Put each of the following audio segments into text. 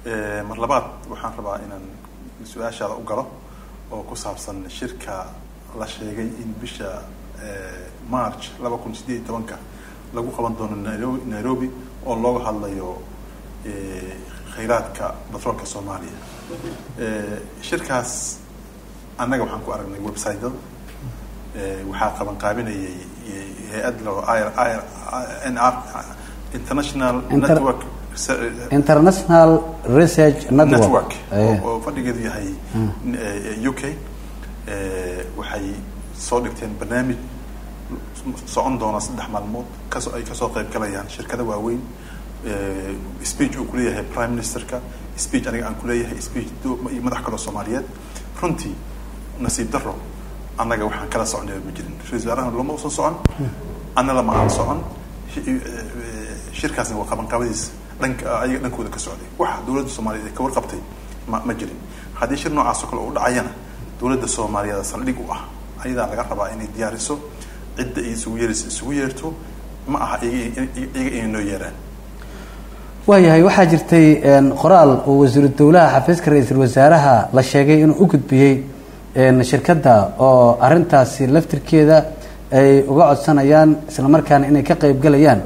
mar labaad waxaan rabaa inaan su-aashaada u galo oo ku saabsan shirka la sheegay in bisha march laba kun sideed iyo tobanka lagu qaban doono nairobi nairobi oo looga hadlayo khayraadka batroolka soomaaliya shirkaas annaga waxaan ku aragnay website-ada waxaa qaban qaabinayay hay-ad lao n r international network international research network oo fadhigeedu yahay u k waxay soo dhigteen barnaamij socon doona saddex maalmood kaso ay kasoo qayb galayaan shirkada waaweyn speech uu kuleeyahay prime ministerka speech aniga aan kuleeyahay speech iyo madax kaloo soomaaliyeed runtii nasiib daro annaga waxaan kala soconay ma jirin ra-isul wasaarahana lama usan socon anna lama aan socon shirkaasna waa qabanqabadiisa dhanka ayaga dhankooda ka socday waxa dowladda soomaaliyeed ay ka warqabtay ma ma jirin haddii shir noocaasoo kale uu dhacayana dowladda soomaaliyeed saldhig u ah ayadaa laga rabaa inay diyaariso cidda ay isugu yeerayso isugu yeerto ma aha iyaga inay noo yeeraan waayahay waxaa jirtay qoraal oo wasiiru dowlaha xafiiska ra-iisul wasaaraha la sheegay inuu u gudbiyey shirkadda oo arintaasi laftirkeeda ay uga codsanayaan isla markaana inay ka qayb galayaan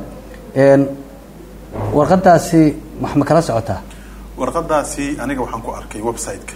warqadaasi wax ma kala socotaa warqadaasi aniga waxaan ku arkay website-ka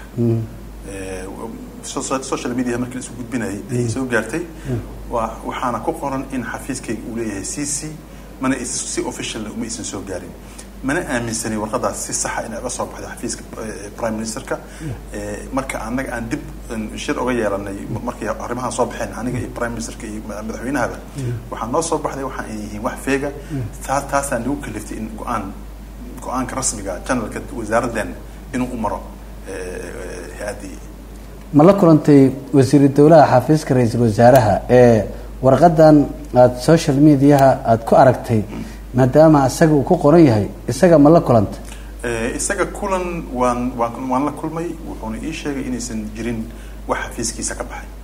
social media markii la isu gudbinayay ayay soo gaartay wa waxaana ku qoran in xafiiskayga uu leeyahay c c mana si official uma aysan soo gaarin mana aaminsanay warqadaas si saxa inay uga soo baxday xafiiska prime ministerka marka annaga aan dib shir uga yeelanay markay arrimahan soo baxeen aniga iyo prime ministerka iyo madaxweynahaba waxaa noo soo baxday waxa ay yihiin wax feega taa taasaa nagu kaliftay in go-aan go-aanka rasmiga janalka wasaaraddan inuu u maro hay-addii ma la kulantay wasiiru dowlaha xafiiska ra-iisul wasaaraha ee warqadan aada social mediaha aada ku aragtay maadaama isaga uu ku qoran yahay isaga ma la kulanta isaga kulan waan waan waan la kulmay wuxuuna ii sheegay inaysan jirin wax xafiiskiisa ka baxay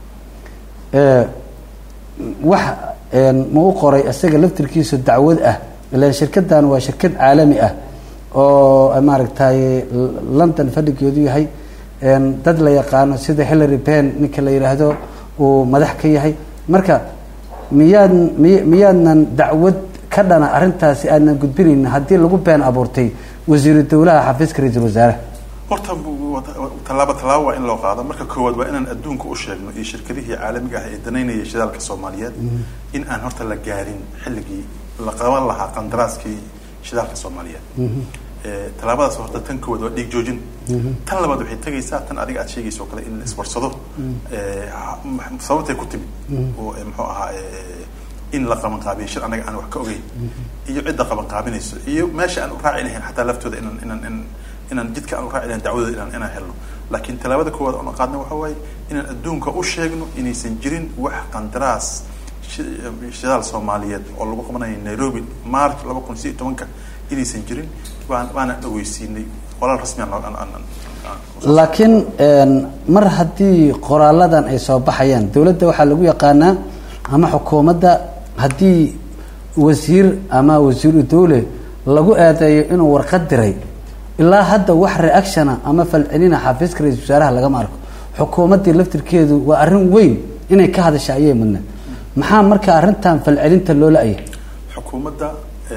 wax ma u qoray isaga laftirkiisu dacwad ah ilan shirkadan waa shirkad caalami ah oo maaragtay london fadhigeedu yahay dad la yaqaano sida hillary pen ninka la yidhaahdo uu madax ka yahay marka miyaad miy miyaadnan dacwad ka dhana arrintaasi aadnan gudbinaynin haddii lagu been abuurtay wasiiru dowlaha xafiiska ra-iisul wasaaraha horta tallaabo tallaabo waa in loo qaado marka koowaad waa inaan adduunka u sheegno iyo shirkadihii caalamiga ah ee danaynaya shidaalka soomaaliyeed in aan horta la gaarin xilligii la qaban lahaa qandaraaskii shidaalka soomaaliyeed tallaabadaas horta tan koowaad waa dhiig joojin tan labaad waxay tegaysaa tan adiga aad sheegaysa oo kale in la iswarsado sababtay ku timid oo muxuu ahaa in la qaban qaabiyo shir annaga aan wax ka ogeyn iyo cidda qaban qaabinayso iyo meesha aan u raaci lahayn xataa laftooda inaan inaan inaan jidka aan u raaci lahayn dacwadooda inaan inaan helno laakiin tallaabada koowaad oon qaadna waxa waaye inaan adduunka u sheegno inaysan jirin wax qandaraas shidaal soomaaliyeed oo lagu qabanayo nairobi march laba kun sideed tobanka inaysan jirin waan waana dhaweysiinay qoraal rasmi laakiin mar haddii qoraaladan ay soo baxayaan dowladda waxaa lagu yaqaanaa ama xukuumadda haddii wasiir ama wasiiru dowle lagu eedeeyo inuu warqad diray ilaa hadda wax reactiona ama falcelina xafiiska ra-isul wasaaraha lagama arko xukuumaddii laftirkeedu waa arrin weyn inay ka hadasha ayay mudnaed maxaa marka arrintan falcelinta loo la-ayay xukuumadda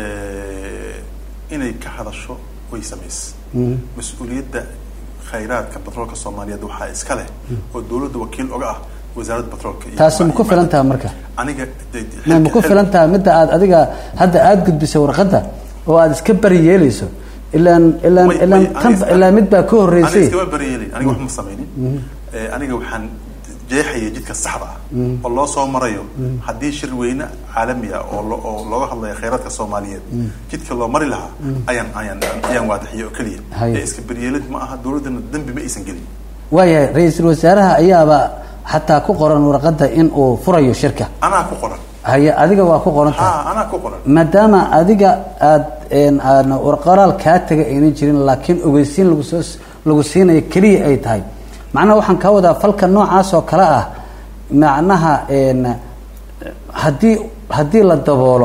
inay ka hadasho way samaysa mas-uuliyadda khayraadka batroolka soomaaliyeed waxaa iska leh oo dowladda wakiil oga ah wasaaradda batroolka taasi ma ku filan taha marka aniga ma ku filan taha midda aad adiga hadda aada gudbisay warqadda oo aada iska bari yeelayso ilaan ilaan ilaan tan ilaa mid baa ka horreysay aniga iskama bari yeelin aniga wax ma samaynin aniga waxaan jeexaya jidka saxda ah oo loo soo marayo haddii shir weyne caalami ah oo oo looga hadlayo khayraadka soomaaliyeed jidka loo mari lahaa ayaan ayaan ayaan waadaxiye oo keliya ee iska beryeelid ma aha dowladdana dembi ma aysan gelin waayahay ra-iisul wasaaraha ayaaba xataa ku qoran warqadda in uu furayo shirka anaa ku qoran haye adiga waa ku qoran tahay ha anaa ku qoran maadaama adiga aad aan qoraal kaa taga aynan jirin laakiin ogeysiin lagu soo lagu siinayo keliya ay tahay macnaha waxaan kaa wadaa falka noocaas oo kale ah macnaha haddii haddii la daboolo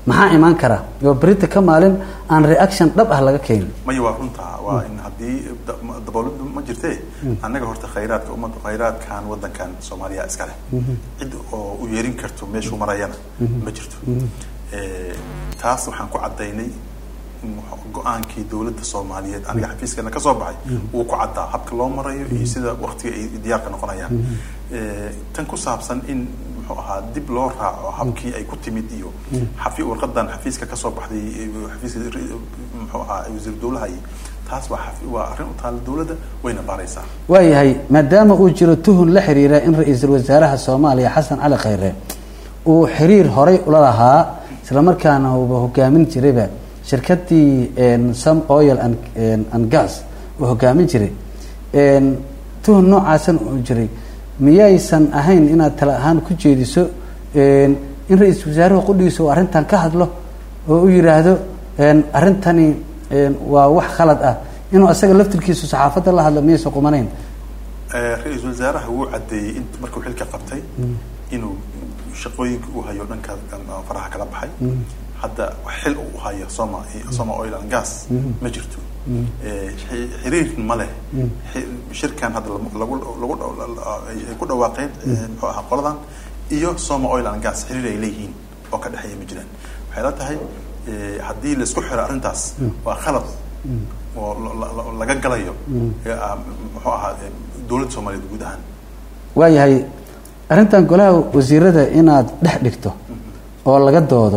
maxaa imaan kara oo berita ka maalin aan reaction dhab ah laga keenin maya waa runtaa waa in haddii da- dabooladu ma jirte annaga horta khayraadka ummadda khayraadkan waddankan soomaaliya iska leh cid oo u yeerin karto meeshuu marayana ma jirto Eh, taas waxaan ku caddaynay muxuu- go-aankii dowladda soomaaliyeed aniga xafiiskeena ka soo baxay wuu ku caddaa habka loo marayo iyo sida waktiga ay diyaarka noqonayaan Eh, tan ku saabsan in muxuu ahaa dib loo raaco habkii ay ku timid iyo xafi warqadan xafiiska kasoo baxday eh, xafiiska ri- muxuu ahaa wasiir dowlaha iyo taas waa xafi- waa arrin u taala dowladda wayna baaraysaa waayahay maadaama uu jiro tuhun la xiriira in ra-iisul wasaaraha soomaaliya xasan cali khayre uu xiriir horay ula lahaa islamarkaana uuba hogaamin jirayba shirkadii en, some oil and, en, and gas uu hogaamin jiray En, tuhun noocaasan uu jiray miyaysan ahayn inaad tala ahaan ku jeediso en, in ra-iisul wasaaruhu qudhigiisa uu arrintan ka hadlo oo u yidhaahdo en, arrintani en, waa wax khalad ah inuu asaga laftirkiisu saxaafadda la hadlo miyaysan qumanayn Eh, ra-iisul wasaaraha wuu caddeeyey in markuu xilka qabtay inuu shaqooyinka uu hayo dhanka ah, faraha kala baxay hadda wax xil uu hayo soma soma oil and gas ma jirto Eh, xi- xiriir ma leh Xi- shirkan hadda lagu lagu lagu ay ay ku dhawaaqeen eh, muxuu ahaa qoladan iyo soma oil and gas xiriir ay leeyihiin oo ka dhexeeya ma jiraan waxay la tahay eh, haddii laisku xiro arrintaas waa khalad oo la- la- la- laga galayo eh, ah, muxuu ahaa eh, dowladda soomaaliyeed guud ahaan waayahay arrintan golaha wasiirada inaad dhex dhigto oo laga doodo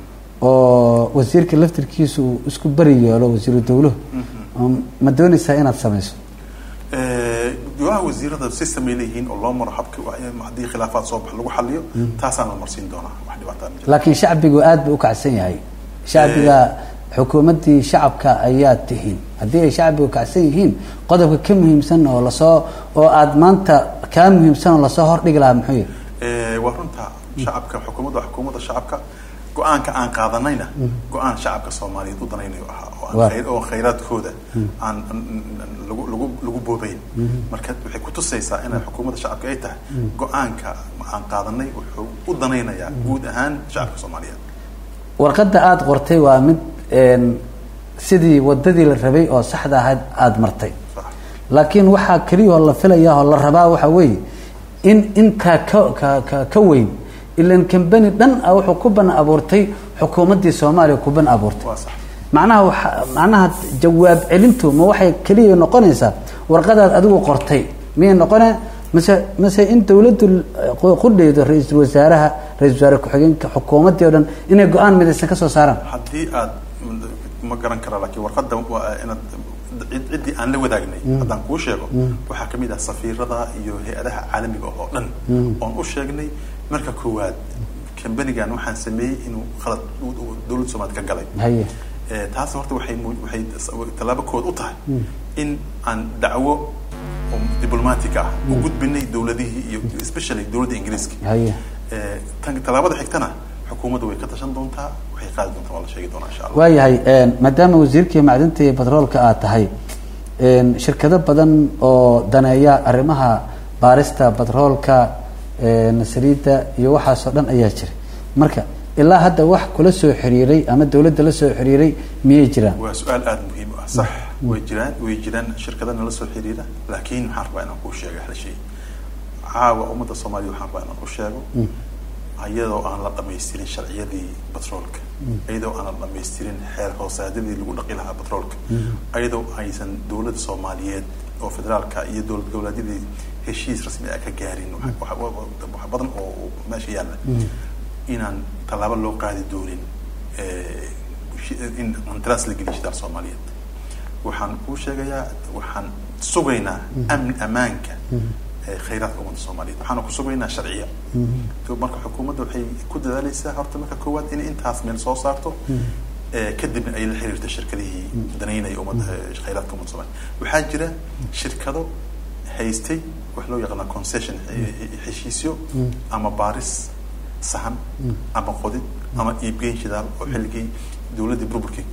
oo wasiirka laftirkiisu uu isku beri yeelo wasiiru dowluhu oo ma doonaysaa inaad samayso Eh, golaha wasiirada system ay leeyihiin oo loo maro habka wa- haddii khilaafaad soo bax lagu xaliyo taasaan la marsiin doonaa wax dhibaataa ma jiro laakiin shacbigu aad buu u kacsan yahay shacbiga xukuumaddii shacabka ayaa tihiin haddii ay shacbigu kacsan yihiin qodobka ka muhiimsan oo lasoo oo aad maanta kaa muhiimsan oo lasoo hordhigi lahaa muxuu yahay Eh, waa runta shacabka xukuumadda waa xukuumadda shacabka go-aanka aan qaadanayna go-aan shacabka soomaaliyeed u danaynayo ahaa oo aan Waa. khayr- oo khayraadkooda aan aan- aan lagu lagu lagu boobayn marka waxay kutusaysaa inay xukuumadda shacabka ay tahay go-aanka aan qaadanay wuxuu u danaynayaa guud ahaan shacabka soomaaliyeed warqadda aada qortay waa mid een, sidii wadadii la rabay oo saxda ahayd aada martay Sax. laakiin waxaa keliya oo la filaya oo la rabaa waxaa weeye in intaa ka ka ka ka weyn ilan kambani dhan ah wuxuu ku ban abuurtay xukuumaddii soomaaliya ku ban abuurtay waa sax macnaha waxa macnaha jawaab celintu ma waxay keliya noqonaysaa warqadaad adigu qortay miyay noqone mase mase in dawladdu eh, qudheydo ra-iisul wasaaraha ra-isul wasaare ku-xigeenka xukuumaddii o dhan inay go-aan midaysan ka soo saaraan haddii aad ma garan kara laakiin warqadda waa inaad cid- ciddii aan la wadaagnay haddaan kuu sheego waxaa kamid ah safiirada iyo hay-adaha caalamiga oo dhan oon u sheegnay marka koowaad kambanigan waxaan sameeyey inuu khalad u- u- dowladda soomaaliya ka galay haye Eh, taas horta waxay mu- waxay tallaabo kood u tahay in aan dacwo oo diblomatic ah u gudbinay dowladihii iyo especially dowladda ingiriiska haye Eh, tan tallaabada xigtana xukuumadda way ka tashan doontaa waxay qaadi doontaa waa la sheegi doonaa insha allah waayahay een, maadaama wasiirkii macdinta iyo batroolka aad tahay een, shirkado badan oo daneeya arrimaha baarista batroolka een, saliidda iyo waxaasoo dhan ayaa jira marka ilaa hadda wax kula soo xiriiray ama dawladda la soo xiriiray miyay jiraan waa su-aal aada muhiim u ah sax way jiraan way jiraan shirkada nala soo xiriira laakiin waxaan rabaa inaan kuu sheego hal shay caawa ummadda soomaaliya waxaan rabaa inaan ku sheego iyadoo aan la dhamaystirin sharciyadii batroolka iyadoo aan la dhamaystirin xeer hoosaadyadii lagu dhaqi lahaa batroolka iyadoo aysan dowladda soomaaliyeed oo federaalka iyo dowlad goboleedyadii heshiis rasmi ah ka gaarin wax- wax wax badan oo oo meesha yaalla inaan tallaabo loo qaadi doonin eh, shi- in qandaraas la geliyo shidaal soomaaliyeed waxaan kuu sheegayaa waxaan sugaynaa amn ammaanka eh, khayraadka ummadda soomaaliyeed waxaana ku sugaynaa sharciya To marka xukuumadda waxay ku dadaaleysaa horta marka koowaad inay intaas meel soo saarto eh, kadibna ay la xiriirto shirkadihii danaynaya ummadda eh, khayraadka ummadda soomaaliyeed waxaa jira shirkado haystay wax loo yaqaana concession eh, heshiisyo ama baaris sahan ama qodid ama iibgeyn shidaal oo xilligii dowladdii burburkii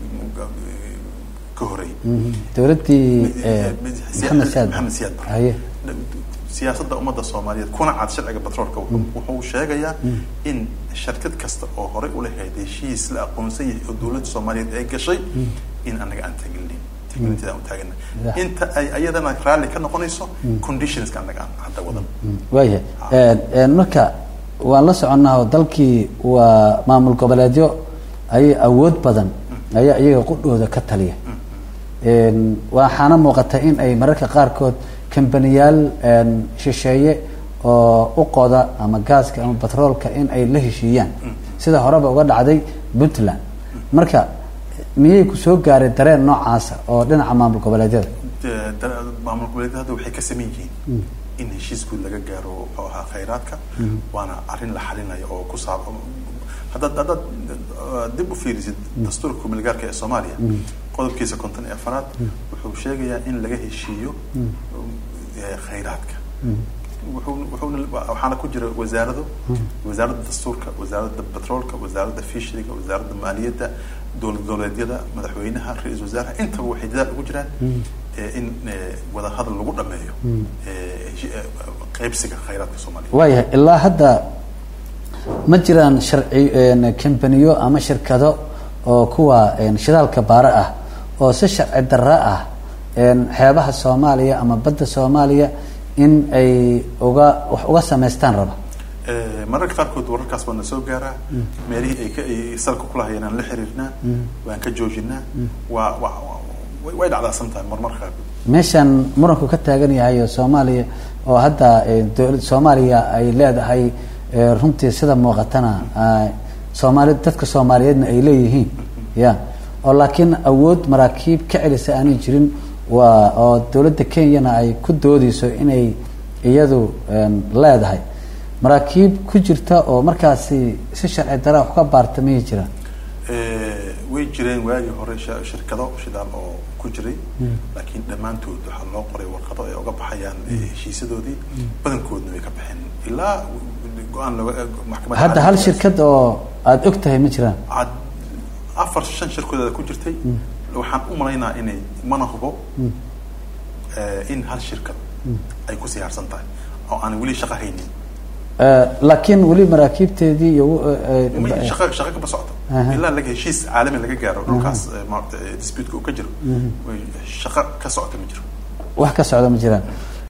ka horeeyay dawladdii eh, maxamed saad maxamed siyaad bare haye siyaasadda ummadda soomaaliyeed kuna cad sharciga batroolka wuxuu- wuxuu sheegayaa in shirkad kasta oo horey u lahayd heshiis la aqoonsan yahay oo dowladda soomaaliyeed ay gashay in anaga aan tagelin tagelinteeda aan u taagana Yeah. inta ay ayadana raalli ka noqonayso conditionska anaga aan hadda wadan waayahay Een, een, marka waan la soconnaa oo dalkii waa maamul goboleedyo ayay awood badan ayaa iyaga qudhooda ka taliya Een, waxaana muuqata in ay mararka qaarkood kambaniyaal een, shisheeye oo u qoda ama gaaska ama batroolka in ay la heshiiyaan sida horeba uga dhacday puntland marka miyay ku soo gaaray dareen noocaasa oo dhinaca maamul goboleedyada De- da- maamul goboleedyada hadda waxay ka sameyn yihiin in heshiis guud laga gaaro muxuu ahaa khayraadka waana arrin la xalinayo oo ku saab haddaad haddaad uh, dib u fiirisid dastuurka kumilgaarka ee soomaaliya qodobkiisa konton iyo afaraad wuxuu sheegayaa in laga heshiiyo eh, khayraadka wuxuu wuxuuna waxaana ku jira wasaarado wasaaradda dastuurka wasaaradda batroolka wasaaradda fishriga wasaaradda maaliyadda dowlad goboleedyada madaxweynaha ra-iisul wasaaraha intaba waxay dadaal ugu jiraan eh, in eh, wadahadal lagu dhameeyo eh, heshi- eh, qaybsiga khayraadka soomaaliya waayahay ilaa hadda ma jiraan sharci een, kambaniyo ama shirkado oo kuwa een, shidaalka baare ah oo si sharci darra ah een, xeebaha soomaaliya ama badda soomaaliya in ay uga wax uga samaystaan raba Eh, mararka qaarkood wararkaas waa na soo gaaraa meelihii ay ka ay salka ku lahayeen aan la xiriirnaa waan ka joojinaa waa waa waa- way- way dhacdaasan tahay marmarka qaarkood meeshan muranku ka taagan yahay oo soomaaliya oo hadda eh, dowlad soomaaliya ay leedahay eh, runtii sida muuqatana ah, soomaali dadka soomaaliyeedna ay leeyihiin ya oo laakiin awood maraakiib ka celisa aanay jirin waa oo dowladda kenyana ay ku doodeyso inay iyadu em, leedahay maraakiib ku jirta oo markaasi si sharci dara wax ka baarta miyay jiraan Eh, way jireen waagii hore sha- shirkado shidaal oo ku jiray laakiin dhammaantood waxaa loo qoray warqado ay uga baxayaan eh, heshiisyadoodii badankoodna way ka baxeen ilaa go-aan looga maxkamadda hadda hal caalamiga- shirkad oo aada og tahay ma jiraan cad afar shan shirkooda ku jirtay waxaan u malaynaa inay mana hubo eh, in hal shirkad ay ku siyaarsan tahay oo aan weli shaqo haynin Eh, laakiin weli maraakiibteedii iyo eh, Ma- eh, shaqo shaqo kama socoto Aha. ilaa laga heshiis caalami laga gaaro dhulkaas eh, maaragta eh, disputeska uu ka jiro way- shaqo ka socota ma jiro wax ka socda ma jiraan